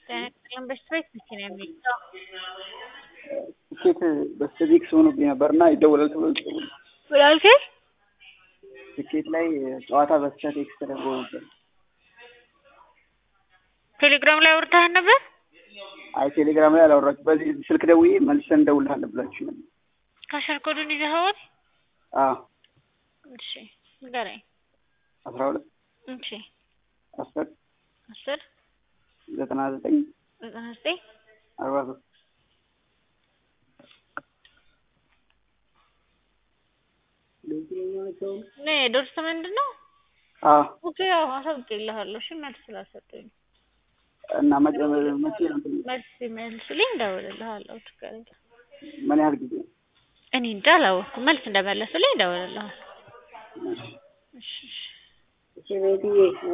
ጤናን በስትሬት መቼ ነው የሚይዘው? ትኬት በስተቪክስ ሆኖብኝ ነበር እና ይደወላል ተብሎ ይደውል ምን አልከኝ? ትኬት ላይ ጨዋታ በስቻት ኤክስ ተደርጎ ነበር። ቴሌግራም ላይ አውርተሃል ነበር? አይ ቴሌግራም ላይ አላወራችሁ። በዚህ ስልክ ደውዬ መልሰን እንደውልሃለን ብላችሁ ነበር። ካሸር ኮዱን ይዘኸዋል? አዎ እሺ ንገረኝ። አስራ ሁለት እሺ አስር አስር ዘጠና ዘጠኝ ዘጠና ዘጠኝ አርባ ሶስት ነ ዶርስ ምንድን ነው? አዎ ኦኬ ያው አሳውቅልሃለሁ። እሺ መልስ ስላሰጡኝ እና መቼ መቼ ነው እንትን መልስ ሲመልሱልኝ እደውልልሃለሁ። ችግር የለም። ምን ያህል ጊዜ እኔ እንጃ አላወቅኩም። መልስ እንደመለሱልኝ እደውልልሃለሁ። እሺ እሺ እሺ ቤትዬ